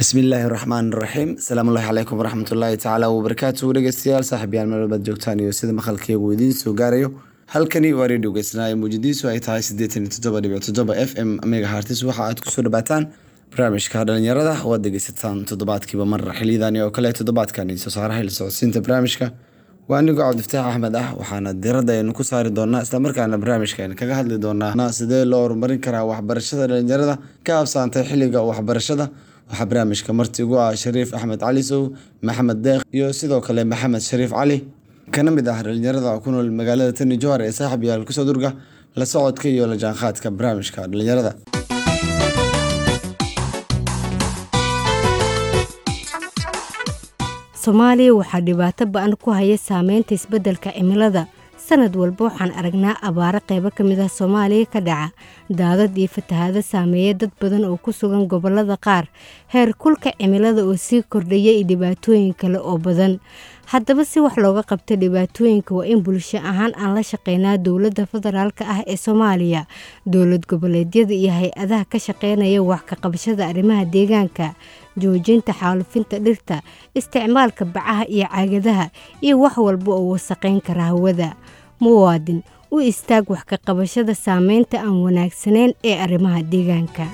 bismillaahi raxmaan raxiim asalaamullahi calaykum waraxmatullaahi tacaala wabarakaatu dhegeystayaal saaxiibyaal meel walbaad joogtaan iyo sida maqalkeegu idiin soo gaarayo halkani waa redio geysnaayo muujadiisu ay tahay siddeetan iyo toddoba dhibic toddoba f m mega hartis waxa aad kusoo dhawaataan barnaamijka dhalinyarada oo aad dhegeysataan toddobaadkiiba mar xiliyadani oo kale toddobaadkani soo saaraha la socodsiinta barnaamijka waa anigoo cabdifataax axmed ah waxaana diradda aynu ku saari doonaa islamarkaana barnaamijkan kaga hadli doonaa sidee loo horumarin karaa waxbarashada dhalinyarada ka habsaantay xilliga waxbarashada waxaa barnaamijka marti ugu ah shariif axmed cali sow maxamed deekh iyo sidoo kale maxamed shariif cali kana mid ah dhalinyarada ku nool magaalada tani johar ee saaxib yaal kusoo durga la socodka iyo la jaanqaadka barnaamijka dhalinyarada soomaaliya waxaa dhibaato ba-an ku haya saameynta isbeddelka cimilada sanad walba waxaan aragnaa abaaro qaybo ka mid ah soomaaliya ka dhaca daadad iyo fatahaado saameeya dad badan oo ku sugan gobollada qaar heer kulka cimilada oo sii kordhaya iyo dhibaatooyin kale oo badan haddaba si wax looga qabto dhibaatooyinka waa in bulsho ahaan aan la shaqeynaa dowladda federaalka ah ee soomaaliya dowlad goboleedyada iyo hay-adaha ka shaqeynaya wax ka qabashada arrimaha deegaanka joojinta xaalufinta dhirta isticmaalka bacaha iyo caagadaha iyo wax walba oo wasaqayn kara hawada muwaadin u istaag wax ka qabashada saameynta aan wanaagsanayn ee arrimaha deegaanka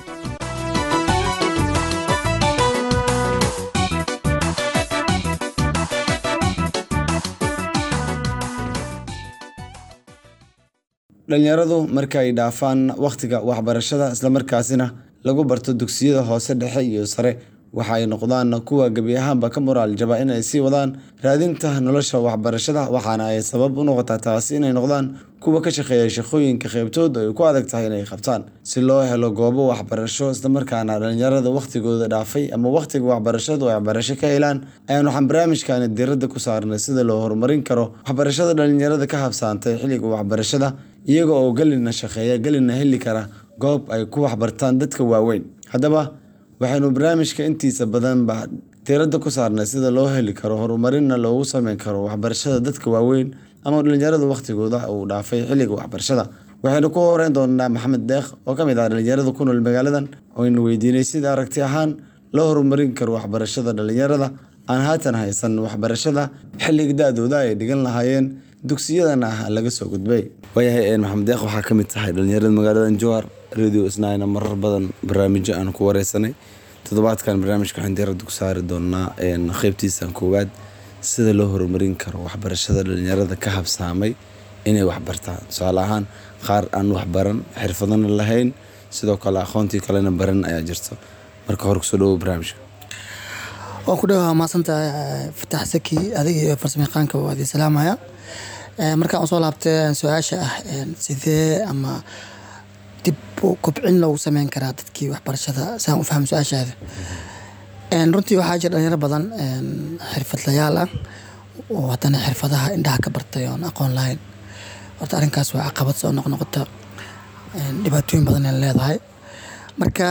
dhalinyaradu marka ay dhaafaan wakhtiga waxbarashada islamarkaasina lagu barto dugsiyada hoose dhexe iyo sare waxa ay noqdaan kuwa gebi ahaanba ka moraal jaba inay sii wadaan raadinta nolosha waxbarashada waxaana ay sabab u noqotaa taasi inay noqdaan kuwa ka shaqeeya shaqooyinka qeybtood ay ku adag tahay inay qabtaan si loo helo goobo waxbarasho islamarkaana dhalinyarada wakhtigooda dhaafay ama wakhtiga waxbarashadu ay waxbarasho ka helaan ayaan waxaan barnaamijkani diradda ku saarnay sida loo horumarin karo waxbarashada dhalinyarada ka habsaantay xilliga waxbarashada iyaga oo gelina shaqeeya gelina heli kara goob ay ku waxbartaan dadka waaweyn haddaba waxaynu barnaamijka intiisa badanba diradda ku saarnay sida loo heli karo horumarinna loogu sameyn karo waxbarashada dadka waaweyn ama dhalinyarada wakhtigooda uu dhaafay xilliga waxbarashada waxaynu ku horeyn doonaa maxamed deekh oo ka mid ah dhalinyarada ku nool magaaladan ooaynu weydiinay sida aragti ahaan loo horumarin karo waxbarashada dhalinyarada aan haatan haysan waxbarashada xilliga da-dooda ay dhigan lahaayeen dugsiyadan ah laga soo gudbay waayahay maxamed deekh waxaa ka mid tahay dhalinyarada magaaladan jowhar radio isnaayna marar badan barnaamijyo aan ku wareysanay toddobaadkan barnaamijka waxaan diradda ku saari doonaa qeybtiisan koowaad sida loo horumarin karo waxbarashada dhalinyarada ka habsaamay inay waxbartaan tusaale ahaan qaar aan waxbaran xirfadana lahayn sidoo kale aqoontii kalena baran ayaa jirto marka hore kusoo dhawo barnaamijka waan ku dhawa maasantahay fatax saki adiga iyo farsamayaqaanka waa idin salaamaya markaan usoo laabtay su-aasha ah sidee ama dib kobcin loogu sameyn karaa dadkii waxbarashada saan u fahmo su-aashaada runtii waxaa jira dhalinyaro badan xirfadlayaal ah oo haddana xirfadaha indhaha ka bartay oon aqoon lahayn horta arrinkaas waa caqabad soo noqnoqota dhibaatooyin badan ay leedahay marka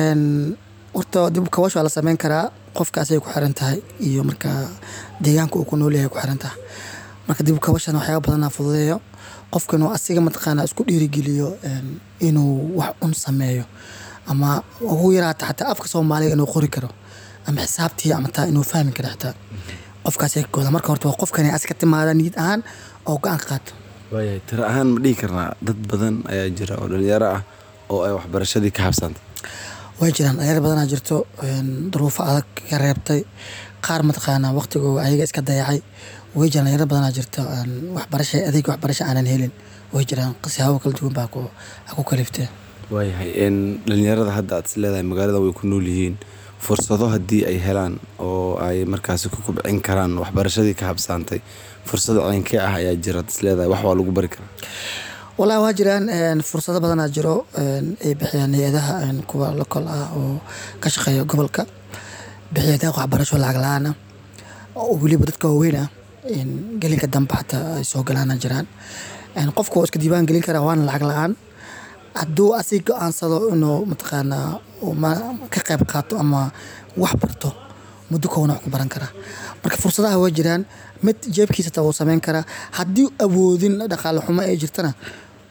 horta dib kawash waa la sameyn karaa qofkaas ay ku xiran tahay iyo marka deegaanka uu ku nool yahay ku xiran tahay marka dib kabashan waxyaaba badanaa fududeeyo qofka inuu asiga mataqaana isku dhiirigeliyo inuu wax un sameeyo ama ugu yaraata xataa afka soomaaliga inuu qori karo ama xisaabtii ama taa inuu fahmi karo xitaa qofkaas kooda marka horta waa qofkan aska timaada niyad ahaan oo go-aan ka qaato waayahay tiro ahaan ma dhihi karnaa dad badan ayaa jira oo dhalinyaro ah oo ay waxbarashadii ka habsantay way jiraan dhalinyaro badanaa jirto duruufo adag ka reebtay qaar mataqaanaa waqtigooda ayaga iska dayacay way jiraan dhalinyaro badanaa jirto waxbarasha adeeg waxbarasho aanan helin way jiraan siyaabo kala duwan baa ku kaliftee waayahay dhalinyarada hadda aad is leedahay magaalada way ku nool yihiin fursado haddii ay helaan oo ay markaasi ku kubcin karaan waxbarashadii ka habsaantay fursado ceynkee ah ayaa jira ad is leedahay wax waa lagu bari karaa wallahi waa jiraan fursado badanaa jiro ay bixiyaan hay-adaha kuwa lokol ah oo ka shaqeeya gobolka bixiya deeq waxbarasho lacag la-aan ah oo weliba dadka waaweyn ah gelinka dambe xataa ay soo galaana jiraan qofka waa iska diiwaan gelin karaa waana lacag la-aan hadduu asig go-aansado inuu mataqaanaa ka qayb qaato ama wax barto muddo kowna wax ku baran karaa marka fursadaha waa jiraan mid jeebkiisa taa wuu sameyn karaa haddii awoodin dhaqaale xumo ay jirtana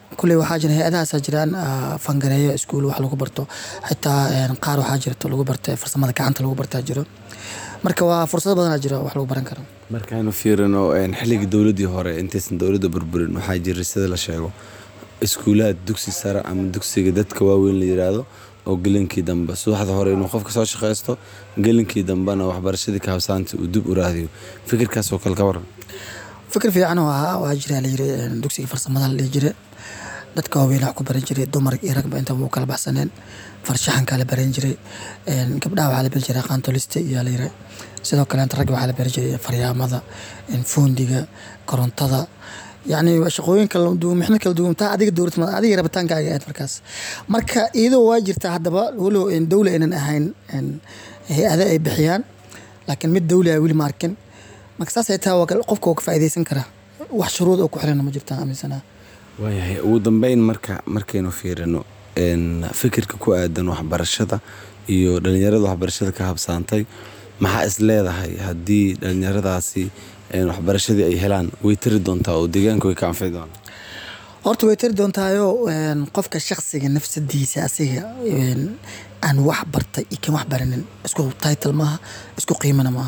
kulley waxaa jira hay-adahaasaa jiraan ah, fangareeyo iskuul wax lagu barto xitaa een, qaar waxaa jirta lagu barta farsamada gacanta lagu bartaa jiro marka waa fursado badanaa jira wax lagu baran karo markaanu fiirino een, xilligii dowladdii hore intaysan dowladda burburin waxaa jiray sida la sheego iskuulaad dugsi sare ama dugsiga dadka waaweyn la yiraahdo oo gelinkii dambe subaxda hore inuu qofka soo shaqaysto gelinkii dambena waxbarashadii ka habsaanta uu dib u raadiyo fikirkaasoo kale ka waran fikir fiican oo ahaa waa jira la yiri een, dugsiga farsamada la dhihi jire dadka waaweyn wax ku baran jiray dumar iyo ragba intaba u kala baxsaneen farshaxankaa la baran jiray een, gabdhaha waxaa la bari jiray qaantolista iyo la yiri sidoo kale ragga waxaa la bari jiray faryaamada een, foondiga korontada yacni waa shaqooyin kala duwan mixno kala duwan taa adiga dowlad ma adiga rabitaankaaga aad markaas marka iyadoo waa jirta haddaba walow een, dowla aynan ahayn een, hay-ado ay bixiyaan laakiin mid dowli ah weli ma arkin marka saas ay tahay waa kal- qofka waa ka faa'iidaysan karaa wax shuruud oo ku xiran ma jirtaan aaminsanaa waayahay ugu dambeyn marka markaynu fiirino een, fikirka ku aadan waxbarashada iyo dhalinyarada waxbarashada ka habsaantay maxaa is leedahay haddii dhalinyaradaasi een, waxbarashadii ay helaan way tiri doontaa oo deegaanka way ka anfici doonaa horta way tiri doontaayo een, qofka shakhsiga nafsadiisa asiga een, aan wax bartay iyo kan wax baranin isku title maaha isku qiimana maaha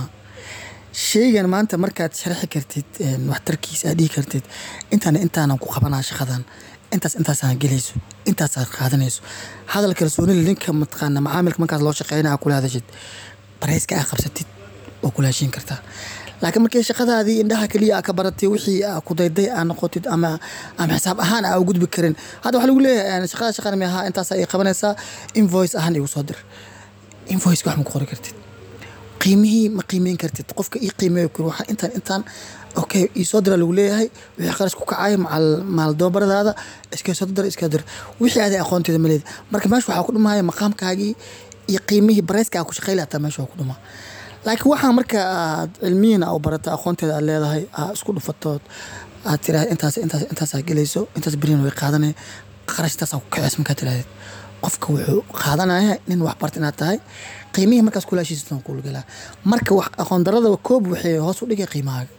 sheygan maanta markaad sharxi kartid een, waxtarkiisa aad dhihi kartid intaan intaanan ku qabanaa shaqadan intaas intaasaan gelayso intaasaad qaadanayso hadal kalsoonida ninka mataqaana macaamilka markaas loo shaqeynaya kula hadashid barayska aa qabsatid oo kula heshiin kartaa laakiin markii shaqadaadii indhaha keliya aa ka baratay wixii aa ku dayday aa noqotid ama ama xisaab ahaan aa u gudbi karin hadda waxaa lagu leeyahay shaqada shaqada mi ahaa intaas ay qabanaysaa invoice ahaan igu soo dir invoice wax ma ku qori kartid qiimihii ma qiimeyn kartid qofka ii qiimeeyo kuri waxaa intaan intaan okay ii soo dira lagu leeyahay wixii qarash ku kacay macal maal doobaradaada iska soo dir iska dir wixii aaday aqoonteeda ma leedi marka meesha waxaa ku dhumaya maqaamkaagii iyo qiimihii barayska aa ku shaqeyla hataa meesha waa ku dhumaa laakiin waxaa marka aad cilmiyan aa u barata aqoonteeda aad leedahay aa isku dhufatood aad tiraahda intaas intaas intaasaa gelayso intaas beriyan way qaadanaya qarashtaasaa ku kaceys markaa tirahdid qofka wuxuu qaadanaya nin wax barta inaad tahay qiimihii markaas kula heshiisatan kula galaa marka wax aqoon darada koob waxay hoos u dhigay qiimahaaga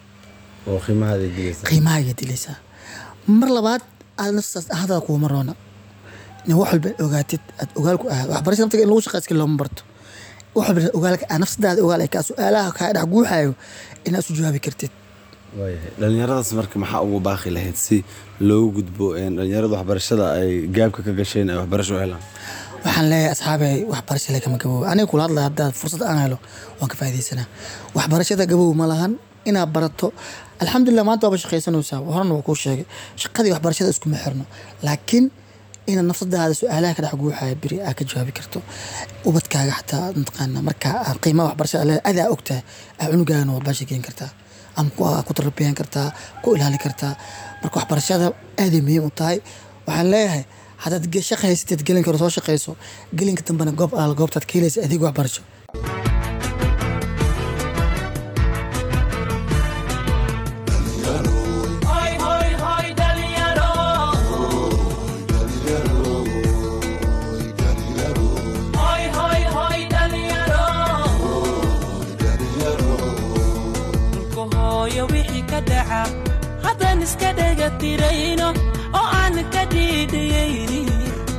oo qiimahaada gelaysa qiimahaaga dilaysaa mar labaad aad naftaas ahadada kuuma roona in wax walba ogaatid aad ogaal ku ahaad waxbarasha naftiga in lagu shaqayska looma barto wax walba ogaalka aa nafsadaada ogaal ay kaa su-aalaha kaa dhex guuxaayo inaad isu jawaabi kartid waayahay dhalinyaradaas marka maxaa ugu baaqi lahayd si loogu gudbo een, dhalinyarada waxbarashada ay gaabka ka gasheen ay waxbarasho u helaan waxaan leeyahay asxaabay waxbarasha lagama gaboobo aniga kula hadlaya haddaad fursad aan helo waan ka faa'iidaysanaa waxbarashada gaboob ma lahan inaad barato alxamdulilah maanta waaba shaqaysanaysaa horena waa kuu sheegay shaqadii waxbarashada iskuma xirno laakiin inaad nafsadaada su-aalaha ka dhex guuxaya beri aa ka jawaabi karto ubadkaaga xataa mataqaana marka aad qiimaha waxbarashada leedahay adaa ogtahay aa cunugaagana waad baasha geen kartaa ama ku, ku tarbiyan kartaa ku ilaali kartaa marka waxbarashada aaday muhiim u tahay waxaan leeyahay haddaad ge- shaqa haysatid gelinka hore soo shaqayso gelinka dambena goob alaal goobtaad ka helaysa adeeg waxbarasho Hoy, hoy, hoy, dhalinyaro. Hoy, hoy, hoy, dhalinyaro. Dhulka hooyo wixii ka dhaca haddaan iska dhega tirayno oo aan ka dhiidhiyaynin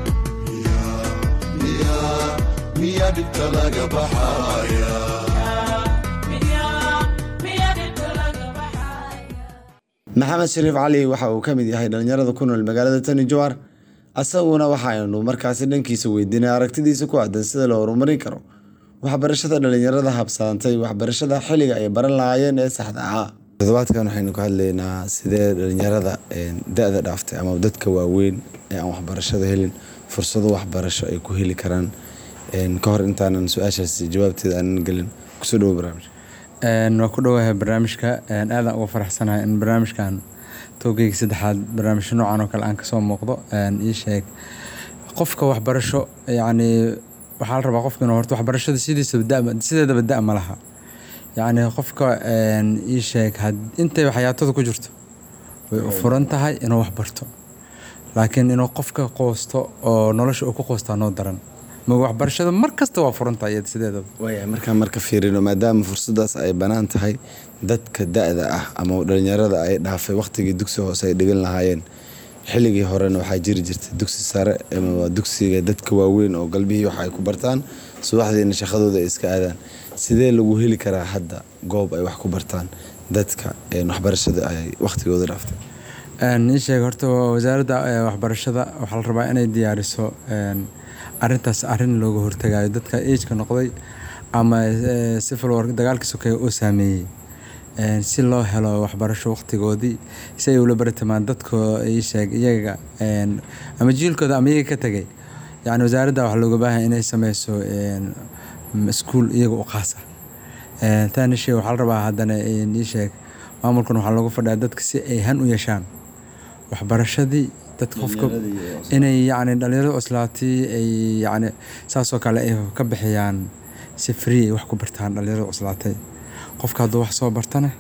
miyaa dhibta laga baxaya miyaa miyaa dhibka laga baxaya maxamed shariif cali waxa uu ka mid yahay dhalinyarada ku nool magaalada tani jowhar asaguna waxaaynu markaasi dhankiisa weydiinay aragtidiisa ku aadan sida loo horumarin karo waxbarashada dhalinyarada habsaantay waxbarashada xilliga ay baran lahaayeen ee saxda ahaa toddobaadkan waxaynu ka hadlaynaa sidee dhalinyarada een, da-da dhaaftay ama dadka waaweyn ee aan waxbarashada helin fursado waxbarasho ay ku heli karaan een, ka hor intaanan su-aashaasi jawaabteeda aanan gelin kusoo dhawo barnaamij Een, waa ku dhowahay barnaamijka een, aadaan uga faraxsanahay in barnaamijkan toogeyga saddexaad barnaamijyo noocan oo kale aan kasoo muuqdo een, ii sheeg qofka waxbarasho yacni waxaa la rabaa qofka inuu horta waxbarashada sidiisaba da sideedaba da ma laha yacni qofka een, ii sheeg had intay xayaatada ku jirto way u furan tahay inuu wax barto laakiin inuu qofka qoosto oo nolosha uu ku qoostaa noo daran ma waxbarashada mar kasta waa furan tahay iyada sideedaba waaya markaan marka fiirino maadaama fursadaas ay bannaan tahay dadka da-da ah ama dhalinyarada ay dhaafay waqtigii dugsi hoose ay dhigan lahaayeen xilligii horena waxaa jiri jirtay dugsi sare ama waa dugsiga dadka waaweyn oo galbihii wax ay ku bartaan subaxdiina shaqadooda ay iska aadaan sidee lagu heli karaa hadda goob ay wax ku bartaan dadka een, waxbarashada ay waqtigooda dhaaftay Een, ii sheeg horta wasaaradda eh, waxbarashada waxaa la rabaa inay diyaariso een, arintaas arin looga hortagayo dadka ageka noqday ama eh, civil war dagaalkii sokeeye oo saameeyey Een, si loo helo waxbarasho waqtigoodii si ay ula bartamaan dadka ii sheeg iyaga een, ama jiilkooda ama iyaga ka tegay yacni wasaaradda waxaa looga baahan inay sameyso een, iskuul iyaga u qaas ah Een, taani shay waxaa la rabaa haddana een, ii sheeg maamulkan waxaa looga fadhiyaa dadka si ay han u yeeshaan waxbarashadii dadka qofka inay yacni dhalinyarada cuslaatay ay yacni saasoo kale ay ka bixiyaan si free ay wax ku bartaan dhalinyarada cuslaatay qofka hadduu wax soo bartana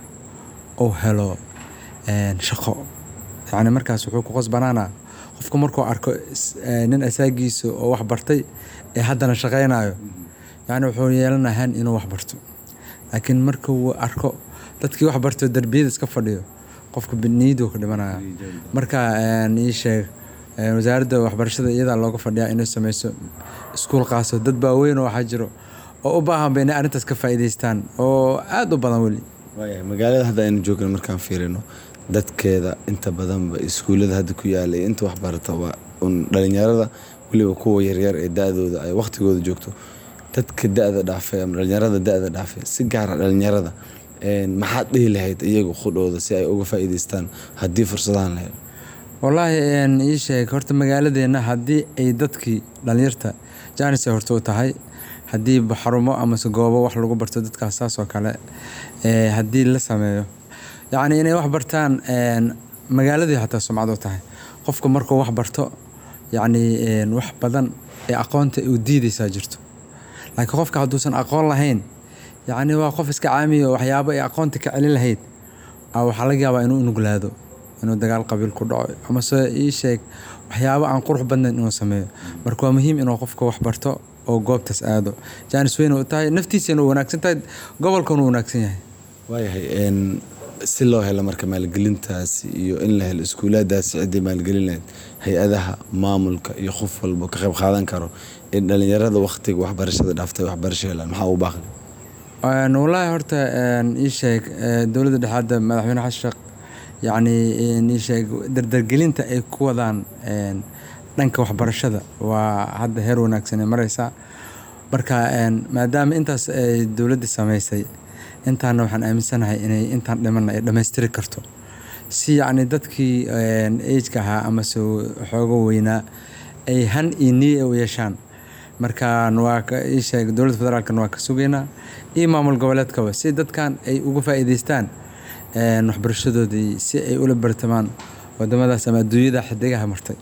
uu helo een, shaqo yacni markaas wuxuu ku qasbanaanaa qofka markuu arko is- ee, nin asaagiisa oo wax bartay ee haddana shaqaynayo yacni wuxuu yeelanayaa han inuu wax barto laakiin marka uu arko dadkii wax barto darbiyada iska fadhiyo qofka niyaduu ka dhimanaya marka een, ii sheeg een, wasaaradda waxbarashada iyadaa looga fadhiyaa inay sameyso iskuul qaaso dad baaweyn oo waxaa jiro oo u baahanba inay arrintaas ka faa'iidaystaan oo aada u badan weli waayahay magaalada hadda aynu joogno markaan fiirino dadkeeda inta badanba iskuullada hadda ku yaala iyo inta waxbarata waa un dhalinyarada weliba kuwa yaryar ee da-dooda ay waqtigooda joogto dadka da-da dhaafay ama dhalinyarada da-da dhaafay si gaara dhalinyarada een, maxaad dhihi lahayd iyagu qudhooda si ay uga faa'iidaystaan haddii fursadahan la helo wallaahi een, ii sheeg horta magaaladeena haddii ay dadkii dhalinyarta jaanis ay horta u tahay haddii ba xarumo amase goobo wax lagu barto dadkaas saas oo kale ee, haddii la sameeyo yacni inay wax bartaan een, magaaladii hataa sumcad u tahay qofka markuu wax barto yacni een, wax badan ee aqoonta u diidaysaa jirto laakiin qofka hadduusan aqoon lahayn yacni waa qof iska caamiya oo waxyaabo ay aqoonta ka celin lahayd aa waxaa laga yaabaa inuu unuglaado inuu dagaal qabiil ku dhaco amase ii sheeg waxyaabo aan qurux badnayn inuu sameeyo marka waa muhiim inuu qofka wax barto oo goobtaas aado jaanis weyn u tahay naftiisana u wanaagsan tahay gobolkana u wanaagsan yahay waayahay een, si loo helo marka maalgelintaasi iyo in la helo iskuulaadaasi ciddii maalgelin lahayd hay-adaha maamulka iyo qof walba ka qayb qaadan karo in dhalinyarada waqtiga waxbarashada dhaaftay waxbarasho helaan maxaa u baaqan Een, wallaahi horta een, ii sheeg ee, dowladda dhexe hadda madaxweyne xasan sheekh yacni een, ii sheeg dardargelinta ay ku wadaan een, dhanka waxbarashada waa hadda heer wanaagsan ay mareysaa marka een, maadaama intaas ay dowladda sameysay intaana waxaan aaminsanahay inay intaan dhimana ay dhammaystiri karto si yacni dadkii een, age-ka ahaa amase xoogo weynaa ay han iyo niya u yeeshaan markaan waa ka ii sheeg dowladda federaalkana waa ka sugaynaa iyo maamul goboleedkaba si dadkan ay uga faa'iidaystaan een, waxbarashadoodii si ay ula bartamaan wadamadaas ama adduunyada xidigaha martay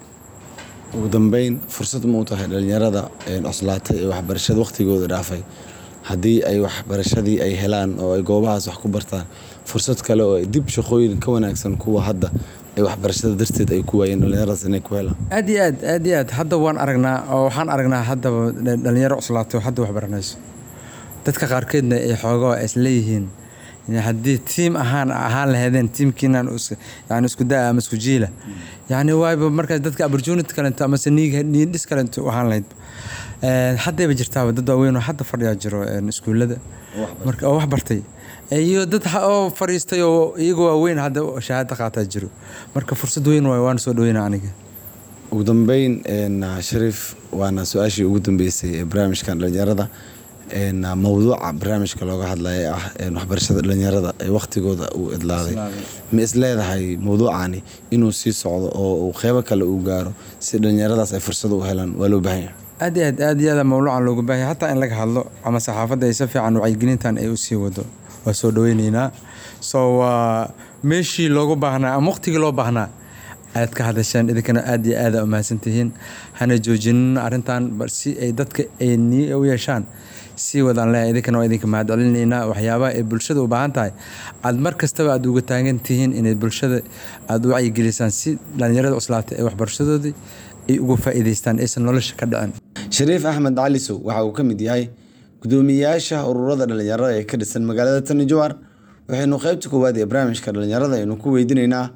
ugu dambeyn fursad ma u tahay dhalinyarada een, cuslaatay ee waxbarashada waqtigooda dhaafay haddii ay waxbarashadii ay helaan oo ay goobahaas wax ku bartaan fursad kale oo ay dib shaqooyin ka wanaagsan kuwa hadda ay waxbarashada darteed ay ku waayeen dhalinyaradaas inay ku helaan aad iyo aad aad iyo aad hadda waan aragnaa oo waxaan aragnaa haddaba dha- dhalinyaro cuslaatay oo hadda wax baranayso dadka qaarkeedna ay xoogo is leeyihiin yani haddii tiim ahaan ahaan lahaydeen tiimkiinan is- yani isku daa ama isku jiila yani waayba markaas dadka opportunity kalento amase niig niidhis kalento u ahaan lahayd Een, haddayba jirtaaba dad waaweyn oo hadda fadhiyaa jiro een, iskuullada marka oo wax bartay iyo dad ha- oo fadhiistay oo iyaga waaweyn hadda shahaado qaataa jiro marka fursad weyn waay waan soo dhaweynaa aniga ugu dambeyn een, shariif waana su-aashii ugu dambeysay ee barnaamijkan dhalinyarada een, mawduuca barnaamijka looga hadlaya ee ah een, waxbarashada dhalinyarada ee waqtigooda uu idlaaday ma is leedahay mawduucani inuu sii socdo oo uu qeybo kale uu gaaro si dhalinyaradaas ay fursad u helaan waa loo baahan yahay aad iyo aad aad iyo aad mawluucan loogu baahaya hataa in laga hadlo ama saxaafadda ay si fiican wacyigelintan ay usii wado waa soo dhaweyneynaa so waa meeshii loogu baahnaa ama waqtigii loo baahnaa aad ka hadasheen idinkana aad iyo aad aa umahadsantihiin hana joojinin arrintan bal si ay dadka ay niya u yeeshaan sii wadaan leeyahay idinkana waa idinka mahadcelinaynaa waxyaabaha ay bulshada u baahan tahay aad mar kastaba aad uga taagan tihiin inay bulshada aad u wacyigelisaan si dhalinyarada cuslaatay ee waxbarashadoodii ay uga faa'iidaystaan aysan nolosha ka dhicin shariif axmed cali sow waxa uu ka mid yahay gudoomiyeyaasha ururada dhalinyarada ee ka dhisan magaalada tani jowhar waxaynu qaybta koowaad ee barnaamijka dhalinyarada aynu ku weydiinaynaa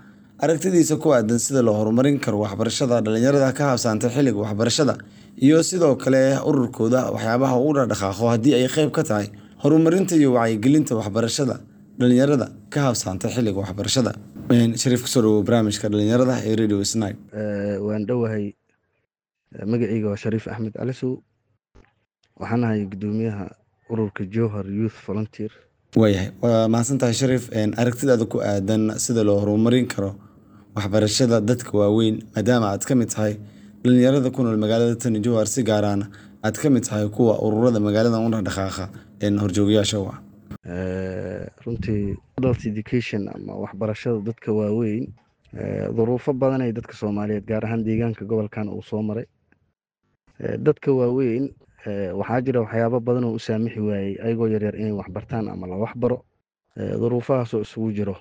aragtidiisa ku aadan sida loo horumarin karo waxbarashada dhalinyarada ka habsaantay xilliga waxbarashada iyo sidoo kale ururkooda waxyaabaha ugu dhaqdhaqaaqo haddii ay qayb ka tahay horumarinta iyo wacyigelinta waxbarashada dhalinyarada ka habsaantay xilliga waxbarashada shariif kusoo dhawow barnaamijka dhalinyarada ee radio snai waan dhowahay magacayga waa shariif axmed calisow waxaan ahay gudoomiyaha ururka jowhar youth volunteer waayahay waa mahadsan tahay shariif aragtidaada ku aadan sida loo horumarin karo waxbarashada dadka waaweyn maadaama aad ka mid tahay dhalinyarada ku nool magaalada tani jowhar si gaaraana aad ka mid tahay kuwa ururada magaalada u dhaqdhaqaaqa horjoogayaasha u ah runtii adult education ama waxbarashada dadka waaweyn duruufo badan ay dadka soomaaliyeed gaar ahaan deegaanka gobolkan uu soo maray dadka waaweyn waxaa jira waxyaabo badan oo u saamixi waayey ayagoo yaryar inay waxbartaan ama la waxbaro duruufahaasoo isugu jiro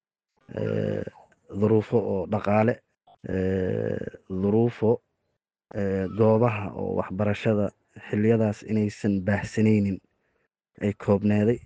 duruufo oo dhaqaale duruufo goobaha oo waxbarashada xiliyadaas inaysan baahsanaynin ay koobneeday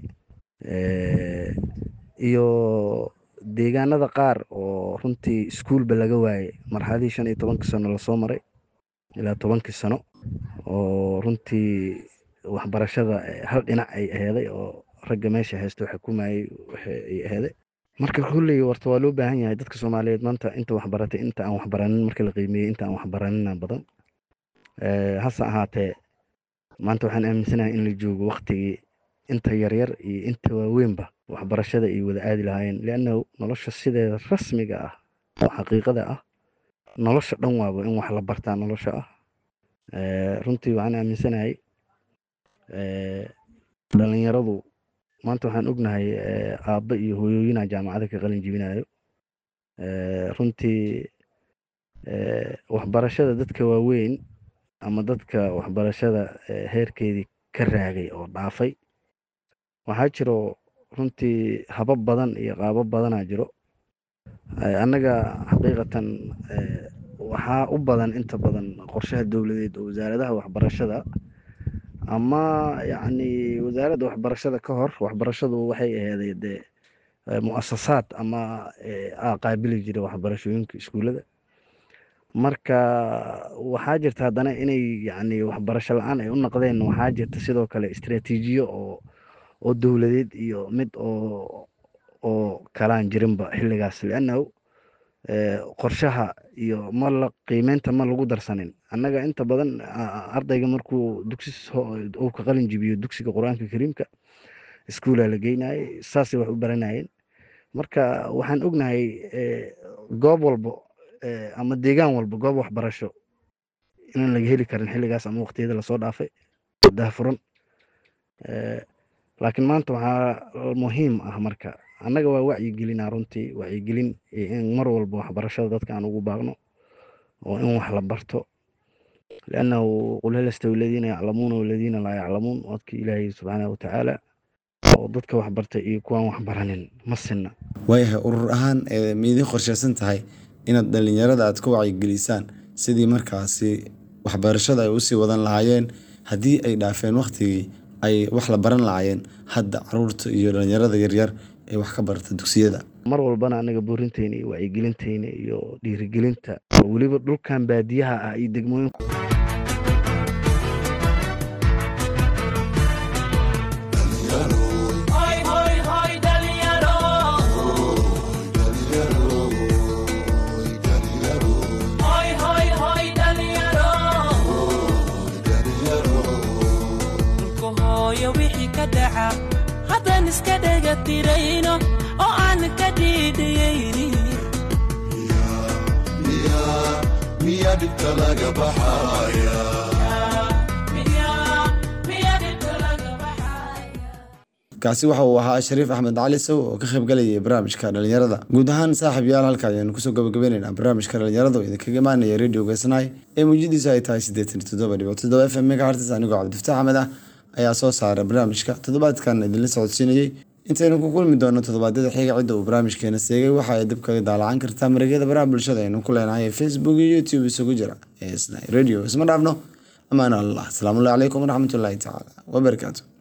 iyo deegaanada qaar oo runtii iskuulba laga waayey marxaladii shan iyo tobankii sano lasoo maray ilaa tobankii sano oo runtii waxbarashada hal dhinac ay aheeday oo ragga meesha haysto xukumayay ay aheeday marka kulley warta waa loo baahan yahay dadka soomaaliyeed maanta inta waxbaratay inta aan waxbaranin marka la qiimeeyey inta aan waxbaranina badan hase ahaatee maanta waxaan aaminsanahay in la joogo waktigii inta yaryar iyo inta waaweynba waxbarashada ay wada aadi lahaayeen liannahu nolosha sideeda rasmiga ah oo xaqiiqada ah nolosha dhan waaba in wax la bartaa nolosha ah runtii waxaan aaminsanahay dhalinyaradu maanta waxaan ognahay aabba iyo hooyooyinaa jaamacada ka qalin jibinayo runtii waxbarashada dadka waaweyn ama dadka waxbarashada heerkeedii ka raagay oo dhaafay waxaa jiro runtii habab badan iyo qaabab badanaa jiro annaga xaqiiqatan waxaa u badan inta badan qorshaha dowladeed oo wasaaradaha waxbarashada ama yacni wasaaradda waxbarashada ka hor waxbarashadu waxay aheeday dee mu'asasaad ama qaabili jira waxbarashooyinka iskuullada marka waxaa jirta haddana inay yacni waxbarasho la-aan ay u noqdeen waxaa jirta sidoo kale istraatiijiyo oo oo dowladeed iyo mid oo oo kalaan jirinba xilligaas liannahu qorshaha iyo ma la qiimeynta ma lagu darsanin annaga inta badan ardayga markuu dugsi uu ka qalin jibiyo dugsiga qur-aanka kariimka iskuulaa la geynayay saasay wax u baranayeen marka waxaan ognahay goob walbo ama deegaan walba goob waxbarasho inaan laga heli karin xilligaas ama waqtiyada lasoo dhaafay daahfuran laakiin maanta waxaa muhiim ah marka annaga waa wacyigelinaa runtii wacyigelin in mar walba waxbarashada dadka aan ugu baaqno oo in wax la barto liannahu qul hal yastawi aladiina yaclamuuna waladiina laa yaclamuun wadkii ilaahay subxaanahu watacaala oo dadka waxbartay iyo kuwaan waxbaranin ma sinna waayahay urur ahaan ma idiin qorshaysan tahay inaad dhalinyarada aad ka wacyigelisaan sidii markaasi waxbarashada ay usii wadan lahaayeen haddii ay dhaafeen waktigii ay wax la baran lahaayeen hadda caruurta iyo dhalinyarada yaryar ee wax ka barata dugsiyada mar walbana anaga buurinteyna iyo wacyigelinteyna iyo dhiirigelinta oo weliba dhulkan baadiyaha ah iyo degmooyinka haddaan iska dhega tirayno oo aan ka dhiidhiyaynin miyaa dhibta laga baxaya kaasi waxa uu ahaa shariif axmed cali sow oo ka qayb galayay barnaamijka dhalinyarada guud ahaan saaxiib yaal halka ayaanu kusoo gabagabaynaynaa barnaamijka dhalinyarada oo idinkaga imaanaya radio gesnay ee muujadiisu ay tahay siddeetan iyo toddoba dhibic toddoba f m megahertz anigoo cabdifataax axmed ah ayaa soo saaray barnaamijka toddobaadkan idinla socodsiinayey intaynu ku kulmi doono toddobaadyada xiga cidda uu barnaamijkeena seegay waxa ay dib kaga daalacan kartaa mareegyada baraha bulshada aynu ku leenahay ee facebook iyo youtube isugu jira ee snai radio isma dhaafno amaan allah asalaamullahi calaykum waraxmatullaahi tacaala wabarakaatu